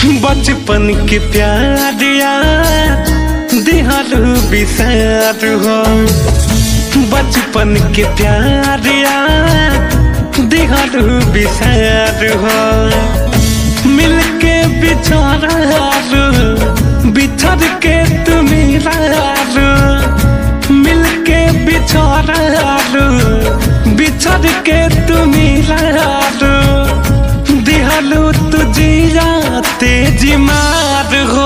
बचपन के प्यार यार दिहारू बिसार हो बचपन के प्यार यार दिहारू बिसार हो मिलके बिछोरारू बिछड़ के तुम रारू मिलके बिछोरारू बिछड़ के तुम रारू दिहालू तुझिया तेजी मार हो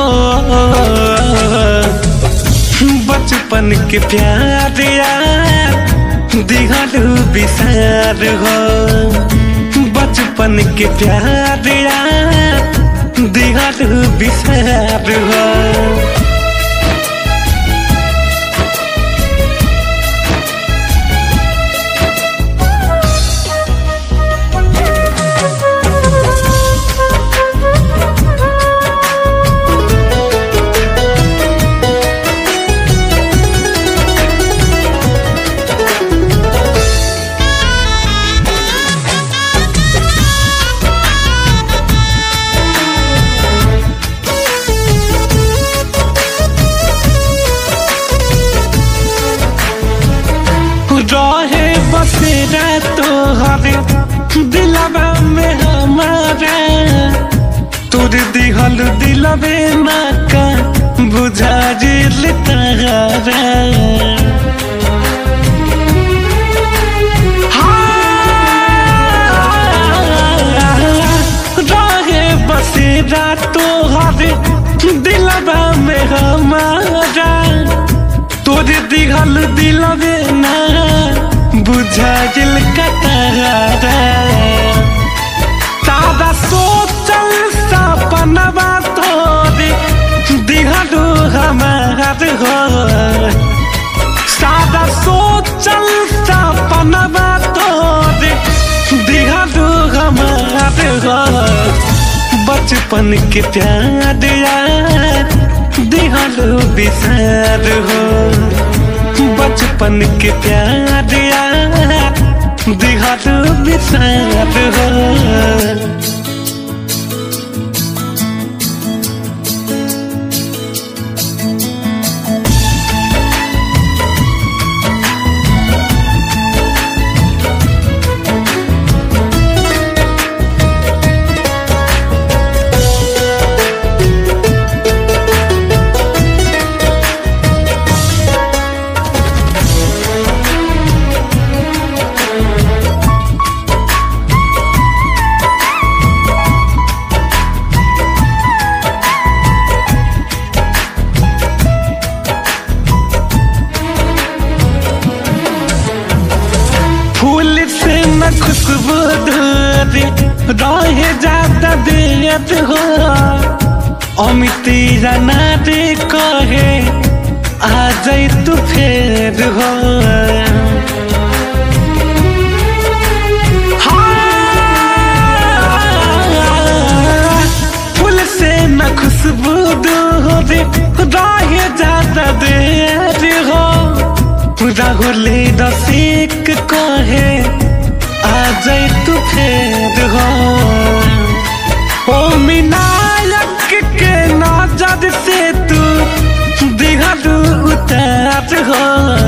बचपन के प्यार यार दिहालू बिसार हो बचपन के प्यार यार दिहालू बिसार हो रहे बसेरा तोहरे दिलवा में हमारा तोर दिहल दिलवे ना का बुझा जिल तारा रहे बसेरा तोहरे दिलवा में हमारा तोर दिघल दिलवे ना बुझा दिल कतारा तारा सोचल सपनवा तोरे दिघलू हमार हो सादा सोचल सपनवा तोरे दिघलू हमार हो बचपन के प्यार यार दिहलो बिसार हो बचपन के प्यार यार दिहलो बिसार हो फूल से न खुशबू धोरे रहे जाता देत हो अमिती जाना रे कहे आ जाई तू फेर हो हाँ, फूल से न खुशबू धोरे रहे जाता देत हो राहुले रसिक कहे आ जाए तू फेर हो ओ मिनायक के नजर से तू दिहलू उतार हो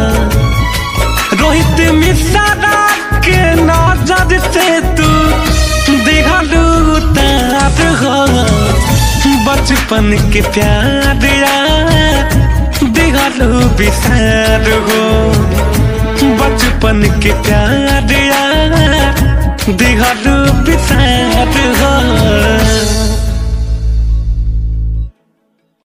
रोहित मिश्रा के नजर से तू दिहलू उतार हो बचपन के प्यार यार दिहलू बिसार हो बचपन के प्यार यार दिहलू बिसार हो